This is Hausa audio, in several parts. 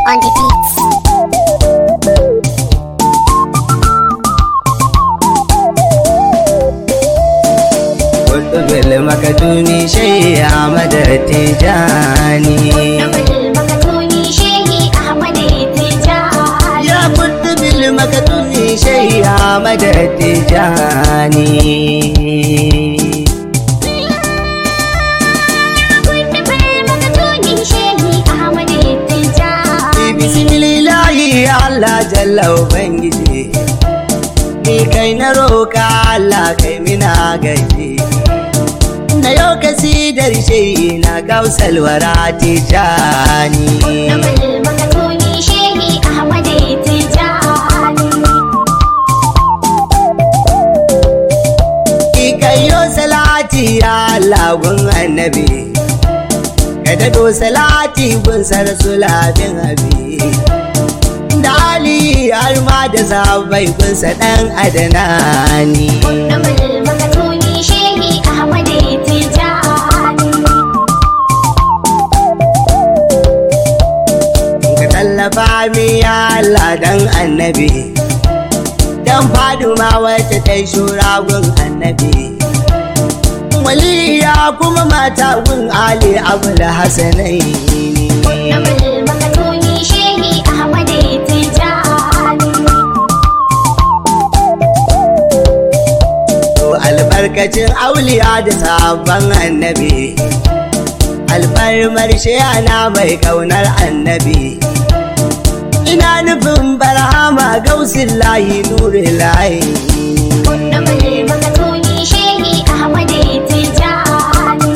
on the beats. Kutubil makatuni shai Ahmad Tijani. Nabal makatuni shehi Ahmad Tijani. Ya kutubil makatuni shai Ahmad Tijani. Nabal makatuni shehi Ahmad Tijani. Bismillahi Allah jalla Ubangiji. Ni kai na roka Allah kai mina gaji. Na yau kasidar shai na gausalwara Tijani. Nabal makatuni shehi Ahmad Tijani. Ikayo salati ya lagun annabi Ka daɗo salati gun sarsula bin abi Da Ali har ma da sabai gunsa ɗan adanani Nabal makatuni shehi Ahmad Tijani. Ka tallafa mi ya Allah dan annabi Dan faduma wacce ta yi shura gun annabi Waliya kuma mata gun Ali Abul Hassanai Nabal makatuni shehi Ahmad Tijani. To albarkacin auliya da sabon annabi alfarmar shayana mai kaunar annabi ina nufin barhama gausin layi nuri layi Nabal makatuni shehi Ahmad Tijani.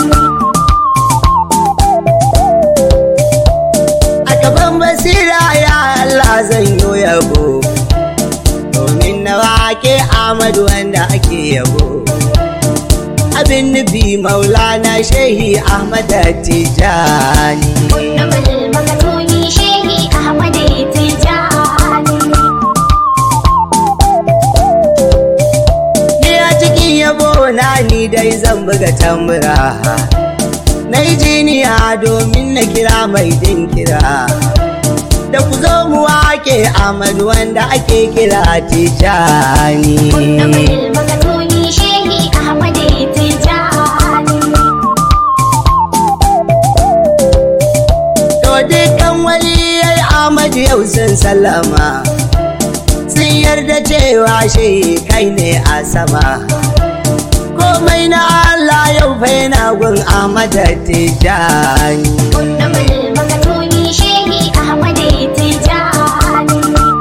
a gaban basira ya Allah zan yi yabo domin na wake Ahmadu wanda ake yabo abin nufi maulana shehi Ahmad Tijani Nabal makatuni shehi Ahmad Tijani. Ni a cikin yabo na ni dai zan buga tambura Na yi jiniya domin na kira mai din kira Da ku zo mu wake Ahmad wanda ake kira Tijani Nabal makatuni shehi Ahmad Tijani. To dukkan waliyai Ahmad yau sun sallama Sun yarda cewa shi kai ne a sama Komai na Allah yau fa yana gun Ahmad Tijani Nabal makatuni shehi Ahmad Tijani.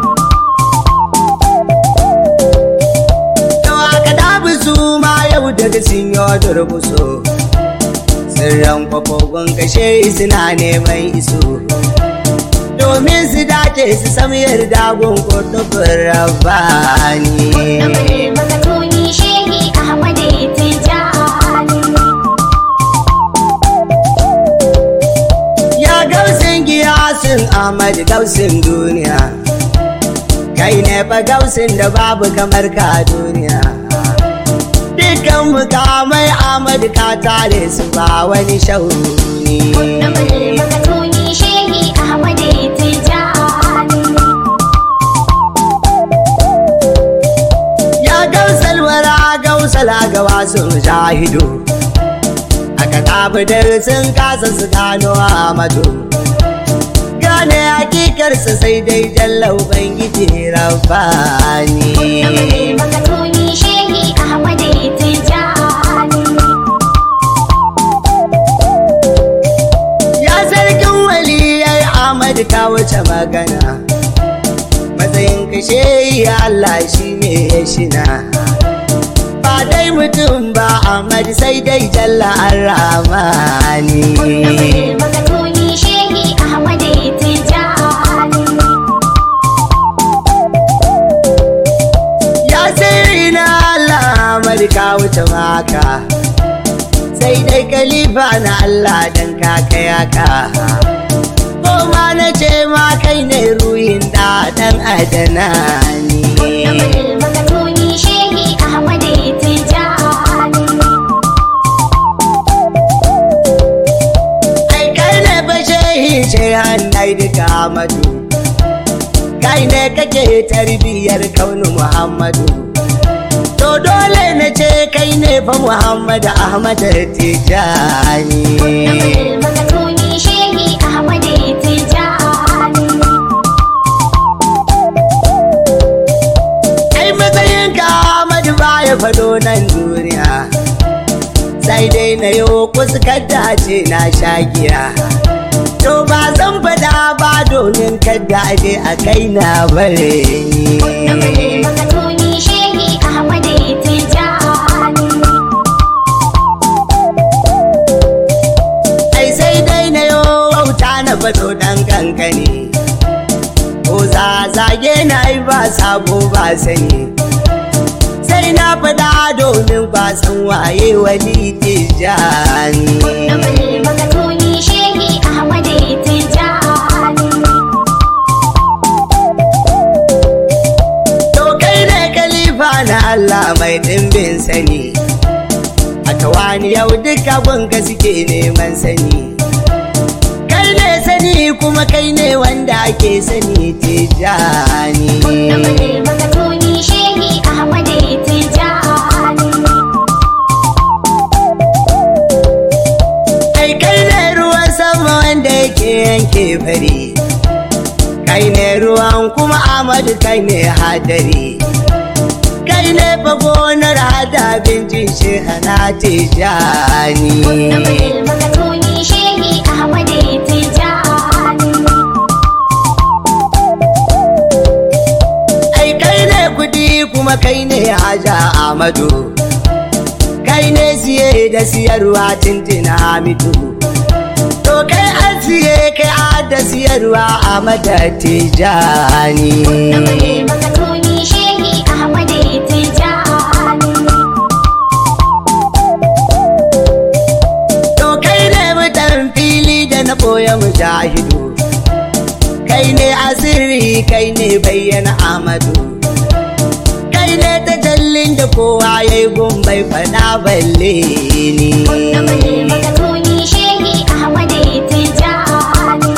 To aka dabi su ma yau daga sun yi durbuso Sirran kwafogon kashe suna neman iso Domin su dace su sami yarda gun kotufin rabani Nabal makatuni shehi Ahmad Tijani. Ya gausin giyasin Ahmad gausin duniya Kai ne fa gausin da babu kamar ka a duniya Dukkan mukamai Ahmad ka tare su ba wani shauni Nabal makatuni shehi Ahmad Tijani. Ya gausal wara gausala ga wasu shahidu Aka tabbatar sun kasa su gano Ahmadu Gane hakikarsa sai dai jalla Ubangiji Rabbani Nabal makatuni shehi Ahmad Tijani. Ya sarkin waliyai Ahmad ka wuce magana Matsayin kashe ya Allah shi ne ya shina Ba dai mutum ba Ahmad sai dai jalla Ar-Rahmani Nabal makatuni shehi Ahmad Tijani. Ya sirri na Allah Ahmad ka wuce maka Sai dai kalifa na Allah dan kaka yaka Ko ma na ce ma kai ne ruhin da dan adana ni Nabal makatuni shehi Ahmad Tijani. Ai kai ne fa shehi ce hannai duka Ahmadu kai ne kake tarbiyyar kaunu muhammadu to dole na ce kai ne fa muhammadu ahmad tijani Nabul makatuni shehi Ahmad Tijani. ai matsayin ka ahmadu baya fado nan duniya sai dai na yau kuskar dace na shagiya to ba zan fada ba domin kada aje a kai na bare Nabul ni makatuni shehi Ahmad Tijani. ai sai dai na yo wauta na fado dan kankani ko za zage na yi ba sabo ba sani sai na fada domin ba san waye wani tijani Nabul makatuni shehi Ahmad Tijani. to kai ne kalifa na Allah mai dimbin sani a tawani yau duka gunka suke neman sani kai ne sani kuma kai ne wanda ake sani tijani Nabul makatuni shehi Ahmad Tijani. Kai kai ne ruwan sama wanda yake yanke fari Kai ne ruwan kuma Amadu kai ne hadari Kai ne fa gonar hada abincin shehana tijani Nabul makatuni shehi Ahmad Tijani. Ai kai ne kudi kuma kai ne haja Amadu Kai ne siye da siyarwa tintina Hamidu To kai an siye kai a da siyarwa a mata tijani Nabul makatuni shehi Ahmad Tijani. To kai ne mutan fili da na ɓoye mujahidu Kai ne asiri kai ne bayyana amadu Kai ne tajallin da kowa ya yi gumbai fada balle ni Nabul makatuni shehi Ahmad Tijani.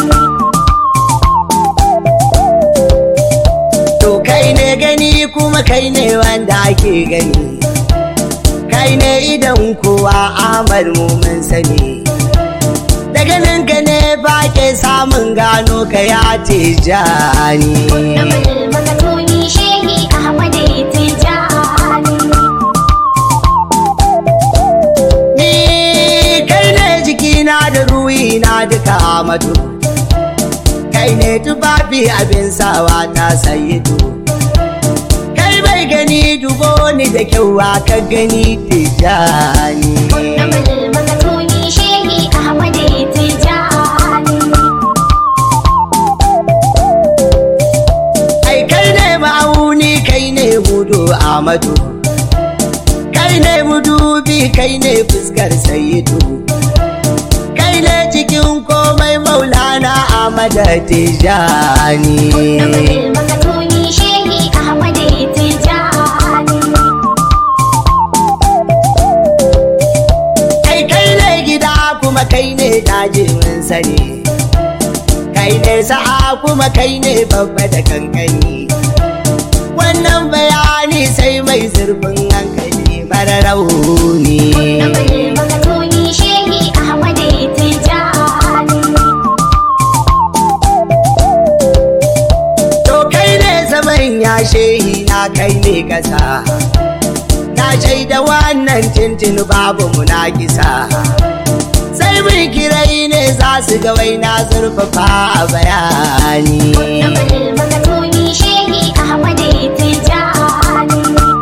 To kai ne gani kuma kai ne wanda ake gani Kai ne idan kowa amar mu mun sani Da ganin ka ne ba ke samun gano ka ya tijani Nabul makatuni shehi Ahmad Tijani. Ni kai ne jikina da ruhina duka amadu Kai ne tufafi abin sawa ta sayidu Kai bai gani dubo ni da kyau ka gani tijani Nabul makatuni shehi Ahmad Tijani. Ai kai ne ma'auni kai ne mudu amadu Kai ne mudubi kai ne fuskar sayidu Kai ne cikin komai maulana Ahmad Tijani Nabul makatuni shehi Ahmad Tijani. Kai kai ne gida kuma kai ne daji mun sani Kai ne sa'a kuma kai ne babba da kankani Wannan bayani sai mai zurfin hankali mara rauni Nabul makatuni shehi Ahmad Tijani. To kai ne zaman ya shehi na kai ne kasa Na shaida wannan tintin babu munakisa Sai mun kirai ne za su ga wai na zurfafa a bayani Nabul makatuni shehi Ahmad Tijani.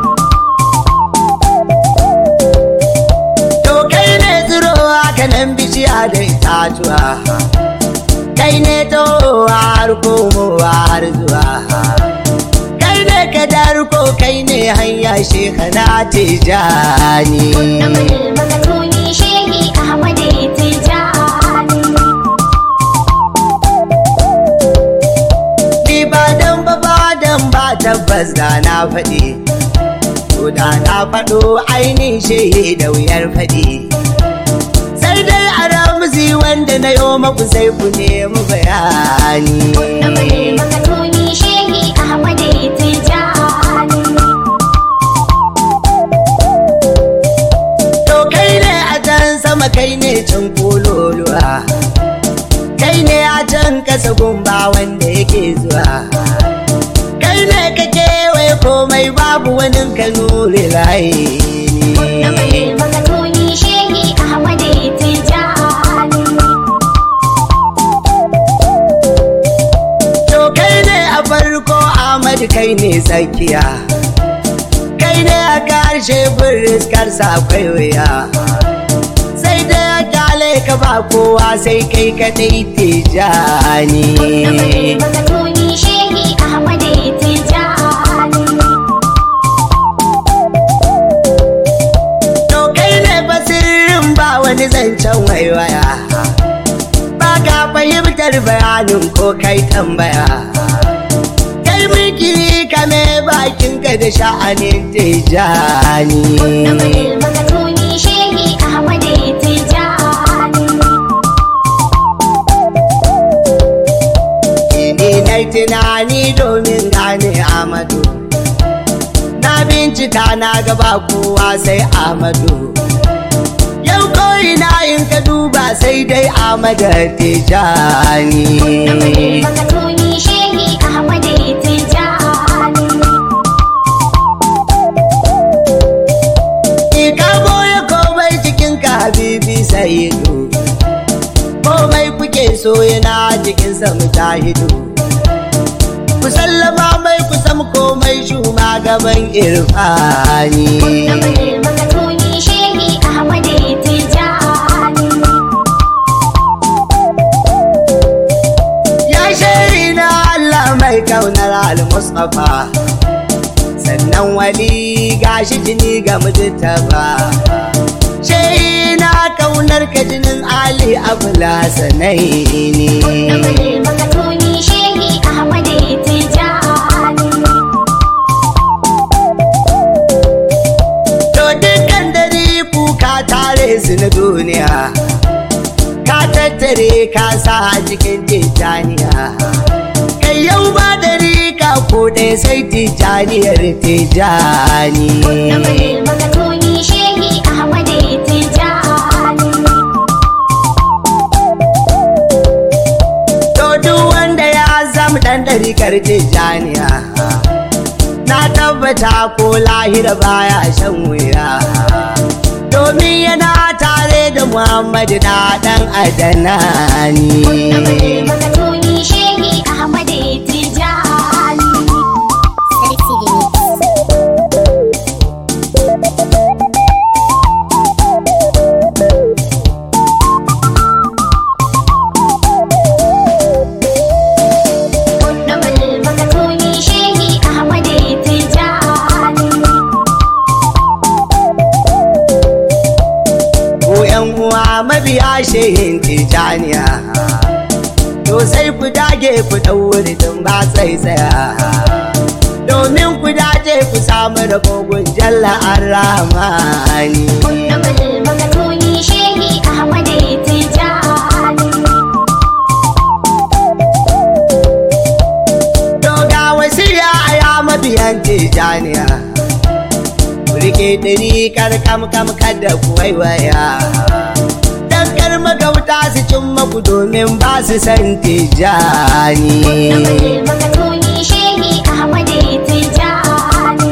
To kai ne tsiro haka nan bishiya da itatuwa Kai ne towa har komowa har zuwa Kai ne kadarko kai ne hanya shekana tijani Nabul makatuni shehi Ahmad Tijani. Ni ba dan ba ba dan ba tabbas da na faɗi To da na faɗo ainihin shehi da wuyar faɗi Sai dai a ramzi wanda na yo maku sai ku nemi bayani Nabul makatuni shehi sama kai ne can kololuwa kai ne a can kasa gumba wanda yake zuwa kai ne ka kewaye komai babu wani ka nure layi Nabal makatuni shehi Ahmad Tijani. To kai ne a farko Ahmad kai ne tsakiya Kai ne a ƙarshe firiskar sa akwai wuya Sai da ya kyale ka ba kowa sai kai kaɗai tijani Nabal makatuni shehi Ahmad Tijani. To kai ne basirin ba wani zancen waiwaya Ba ka fahimtar bayanin ko kai tambaya Kai mulki kame bakinka da sha'anin tijani Nabal makatuni shehi Ahmad Tijani. Ni na tunani domin gane Amadu. Na bincika na gaba kowa sai Amadu. Yau ko'ina in ka duba sai dai Amadu Tijani. Nabal makatuni shehi Ahmad Tijani. Ki ka boye komai cikin ka habibi sayidu. Komai kuke so yana jikinsa mujahidu. Ku sallama mai kusan komai shuma gaban irfani. Nabal makatuni shehi Ahmad Tijani. Ya shari na Allah mai kaunar al-Mustapha sannan wali gashi jini ga mujtaba Shai na kaunar ka jinin Ali Abula Sanaini Nabal makatuni shehi Ahmad Tijani. To dukkan dare kuka tare su na duniya Ka tattare ka sa a cikin tijaniya Kai yau ba dare ka ko ɗaya sai tijaniyar tijani Nabal makatuni shehi Ahmad Tijani. To duk wanda ya zama ɗan ɗarikar tijjaniya Na tabbata ko lahira baya shan wuya Domin yana tare da Muhammadu na ɗan adanani Nabal makatuni shehi Ahmad Tijani. Sarki Remix. Nabal makatuni shehi Ahmad Tijani. Ko ‘yan uwa mabiya shehin tijjaniya To sai ku dage ku ɗauri tun ba sai tsaya Domin ku dace ku samu rabogun jalla ar-Rahmani Nabal makatuni shehi Ahmad Tijani. To ga wasiya a ya mabiyan tijaniya. Ku rike ɗari karkam kam kada ku waiwaya. Dan kar magauta su cin maku domin ba su san tijani. Nabal makatuni shehi Ahmad Tijani.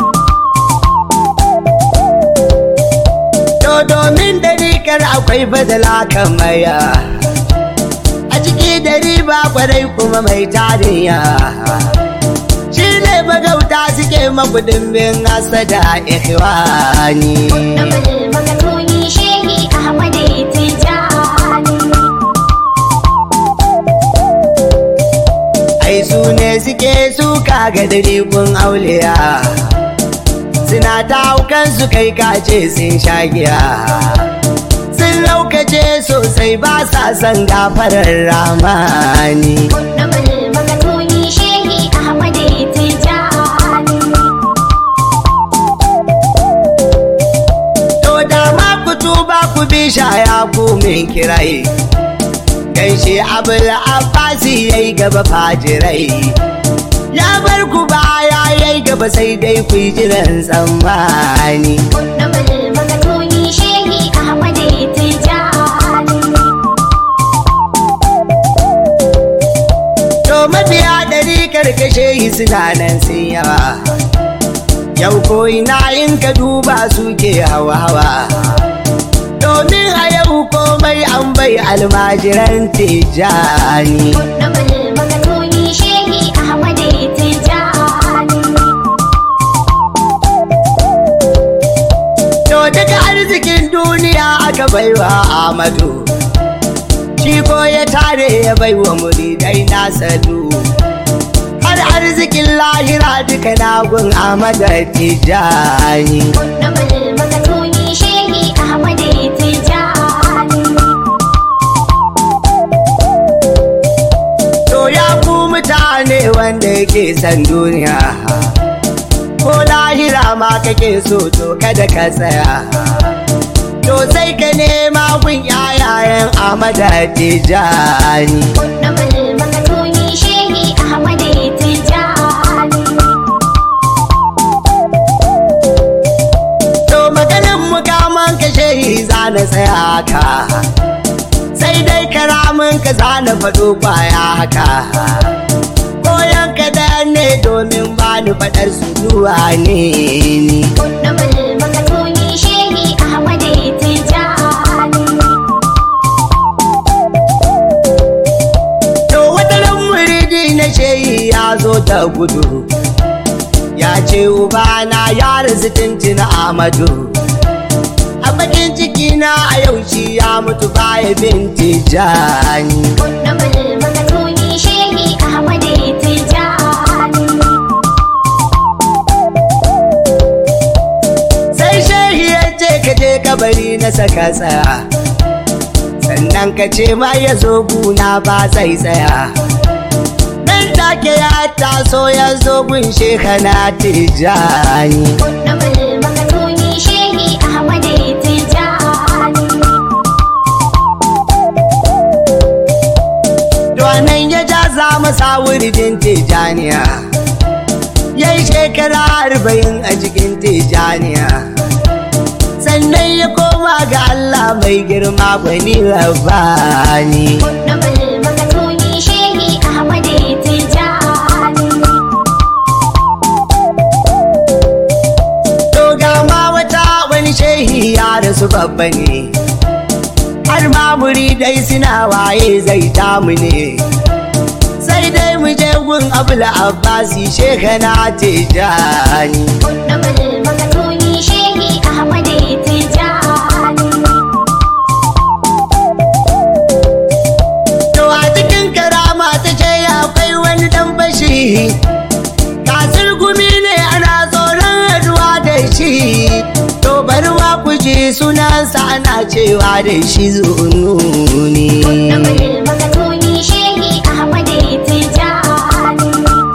To domin ɗari kar akwai badala kamaya. A ciki ɗari ba kwarai kuma mai tariya. Shi ne magauta suke maku dimbin hasada ikhwani. Nabal makatuni shehi Ahmad Tijani. ai su ne suke suka ga dirikun auliya suna ta haukan su kai kace sun sha giya sun laukace sosai ba sa son gafarar ramani Nabal makatuni shehi Ahmad Tijani. to da ma ku tuba ku bi shaya ku min kirai dan shi abul abbasi yayi gaba fajirai ya bar ku baya yayi gaba sai dai ku yi jiran tsammani Nabal makatuni shehi Ahmad Tijani. suna nan sun yawa yau ko ina in ka duba suke hawa-hawa domin a yau komai an bai almajiran tijani Kudubul makatuni shehi Ahmad Tijani. to daga arzikin duniya aka baiwa amadu shi ko ya tare ya baiwa muridai nasa du har arzikin lahira duka nagun amada tijani Kudubul makatuni shehi Ahmad Tijani. To ya ku mutane wanda yake san duniya Ko lahira ma kake so to kada ka tsaya To sai ka nema kun yayayen Ahmada Tijani Kudubul makatuni shehi Ahmad Tijani. To maganin mukaman ka shehi za na tsaya ka Sai dai karamin ka za na faɗo kwaya haka Koyan ka da ne domin ba ni faɗar su zuwa ne ni Kudubul makatuni shehi Ahmad Tijani. To wataran muridi na shehi ya zo da gudu Ya ce ubana ya rasu tuntuna Amadu A bakin ciki na a yau shi ya mutu baya bin tijani Kudubul makatuni shehi Ahmad Tijani. Sai shehi ya ce ka je kabari na saka tsaya Sannan ka ce ma ya zo guna ba zai tsaya Nan take ya taso ya zo gun shekana tijani Kudubul makatuni shehi Ahmad Tijani. Duwanan ya ja za masa wuridin tijaniya Ya yi shekara arba'in a cikin tijaniya Sannan ya koma ga Allah mai girma gwani rabani Kudubul makatuni shehi Ahmad Tijani. To ga ma wata wani shehi ya rasu babba ne Har ma muridai suna waye zai damu ne Sai dai mu je gun Abul Abbasi shekana tijani Kudubul makatuni shehi Ahmad Tijani. To a cikin karama ta ce akwai wani dan fashi Kasir gumi ne ana tsoron haduwa da shi To bari wa ku ji sunansa ana cewa da shi zununi Kudubul makatuni shehi Ahmad Tijani.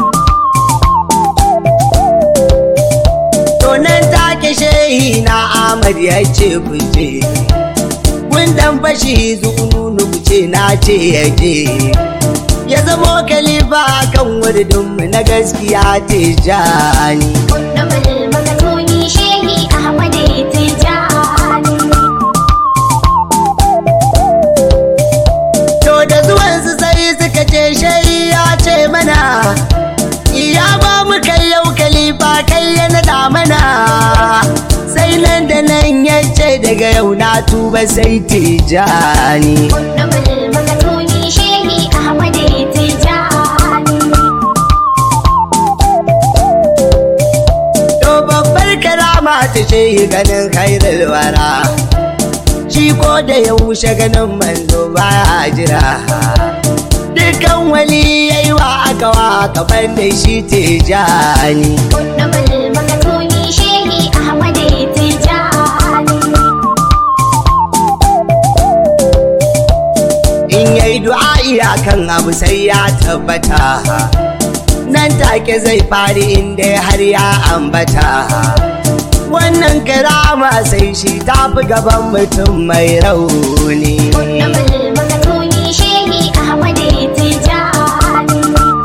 To nan take shehi na Ahmad ya ce ku je Kun dan fashi zununu ku ce na ce ya je Ya zamo kalifa kan wuridinmu na gaskiya tijani Kudubul makatuni shehi Ahmad Tijani. To da zuwansu sai suka ce shai ya ce mana Ya ba mu kai yau kalifa kai ya nada mana Sai nan da nan ya ce daga yau na tuba sai tijani Kudubul makatuni shehi Ahmad Tijani. To babbar karama ta ce ganin khairul wara Shi ko da yaushe ganin manzo baya jira Dukan wali yayi wa aka wa kafan da shi tijani Kudubul makatuni shehi Ahmad Tijani. in yayi du'a'i akan abu sai ya tabbata nan take zai fari inda har ya ambata wannan karama sai shi tafi gaban mutum mai rauni Kudubul makatuni shehi Ahmad Tijani.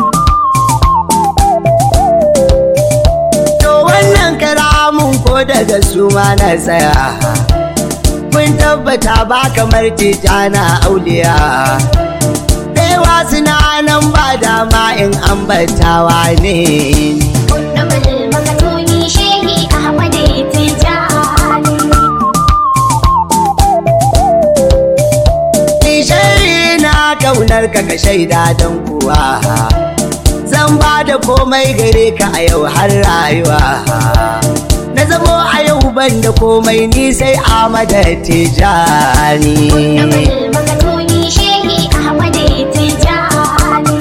to wannan karamun ko daga su ma na tsaya kun tabbata ba kamar tijana auliya da yawa suna nan ba dama in ambatawa ne Kudubul makatuni shehi Ahmad Tijani. Nishari na kaunar ka ka shaida don kuwa Zan ba da komai gare ka a yau har rayuwa Na zamo a yau ban da komai ni sai Ahmad Tijani Kudubul makatuni shehi Ahmad Tijani.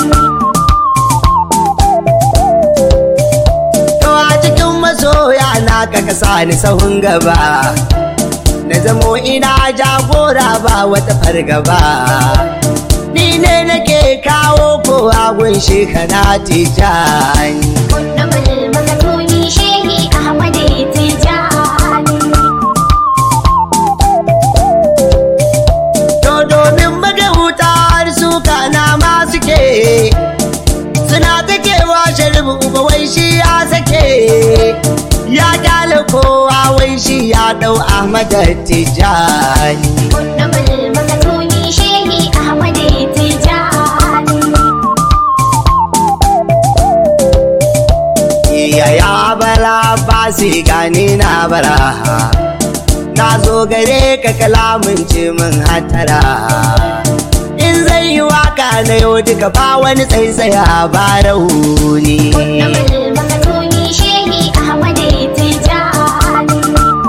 To a cikin masoya na ka kasa ni sahun gaba Na zamo ina jagora ba wata fargaba Ni ne nake kawo kowa gun shekana tijani Kudubul makatuni shehi Ahmad Tijani. To domin magauta har suka na ma suke Suna takewa sharibu uba wai shi ya sake Ya kyale kowa wai shi ya dau Ahmad Tijani Kudubul makatuni shehi Ahmad Tijani. Yaya bara ba su gani na bara Na zo gare ka kalamun ce min hatara In zai yi waka na yau duka ba wani tsaitsaya ba rauni Kudubul makatuni shehi Ahmad Tijani.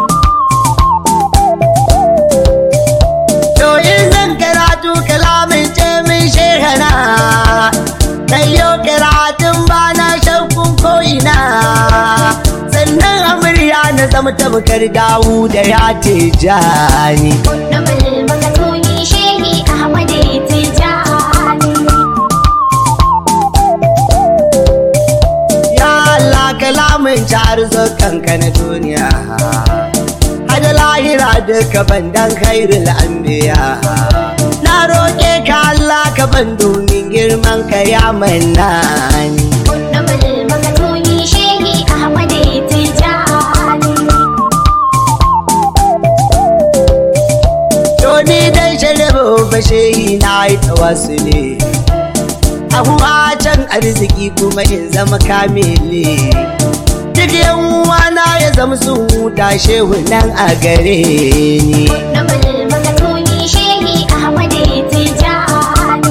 To in zan karatu kalamin ce min shehana Na yau karatun ba na shakkun ko'ina Sannan amurya na zama tabbatar dawu da ya tijani Kudubul makatuni shehi Ahmad Tijani. Ya Allah kalamin jar kanka na duniya Hada lahira duka bandan khairul anbiya Na roƙe ka Allah ka ban domin girman ka ya mannani Kudubul makatuni shehi Ahmad Tijani. To ni dai sharabu bashehi na yi tawassuli Ahuwa can arziki kuma in zama kamili Duk yan uwana ya zama sun huta shehu nan a gare ni Kudubul makatuni shehi Ahmad Tijani.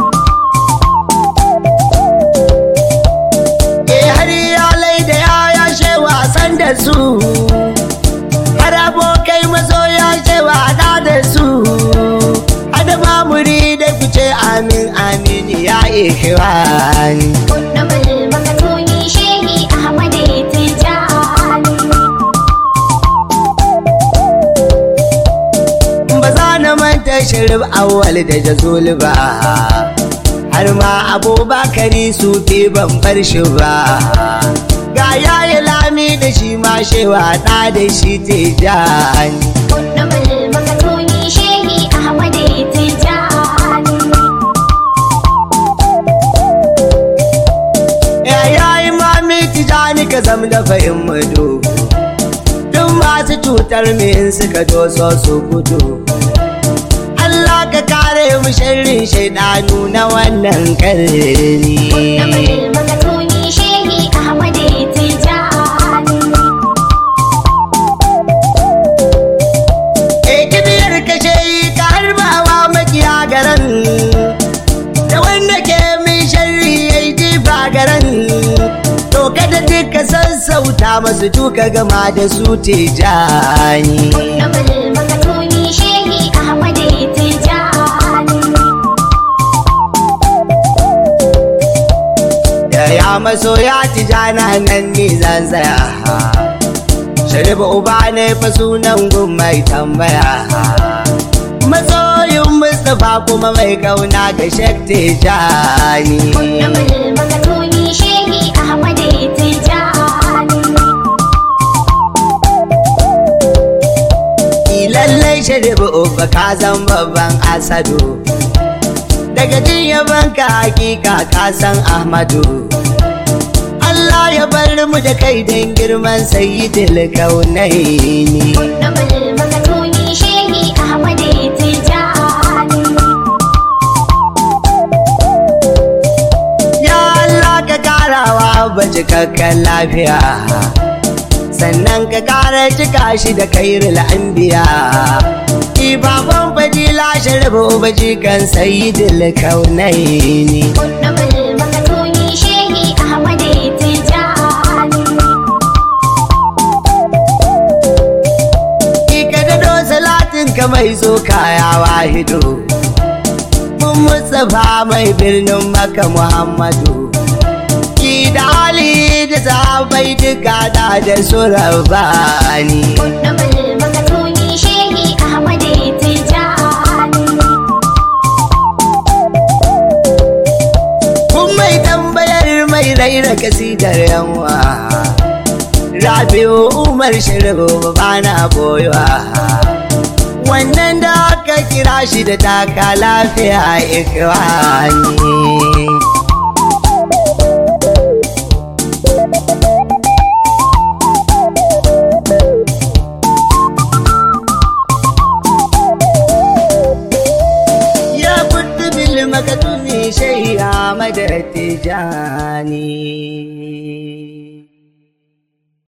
Eh har iyalai da yaya she wasan da su Har abokai masoya she wada da su Hada mamuri da kuce amin amin ya ikhwani Kudubul makatuni shehi Ahmad Tijani. ba za na manta shirif awwal da jazul ba har ma abubakari su fi ban bar shi ba ga yayi lami da shi ma shewa ɗa da shi tijani Kudubul makatuni shehi Ahmad Tijani. ya yayi mami tijani ka zam da fahim mudu duk masu cutar me in suka doso su gudu Allah ka kare mu sharrin shaidanu na wannan karni Kudubul makatuni shehi Ahmad Tijani. E kibiyar kashe yi ka harbawa makiya garan da wanda ke min sharri ya yi jifa garan to kada duka sassauta masu duka gama da su tijani Kudubul makatuni shehi Ahmad Tijani. da ya maso ya tijana nan ni zan tsaya sharifa uba ne fa sunan gun mai tambaya masoyin mustapha kuma mai kauna ga shek tijani Kudubul makatuni shehi Ahmad Tijani. lallai sharibu uba ka zan babban asado daga jin yabanka hakika ka san ahmadu Allah ya bar mu da kai don girman sayyidil kaunaini Kudubul makatuni shehi Ahmad Tijani. lafiya sannan ka kara cika shi da kairul anbiya baban fadila sharbu baji kan sayyidil kaunaini Kunnabul makatuni shehi Ahmad Tijani. ka dado salatin ka mai zo kaya wahido mun mustapha mai birnin maka muhammadu ki da ali da sahabai duka da da su rabbani Kunnabul makatuni shehi Ahmad Tijani. kun mai tambayar mai raira kasidar yanwa rabi'u umar shirgo ba na boyuwa wannan da aka kira shi da taka lafiya ikwani ya kudu bil makatuni shayya madar tijani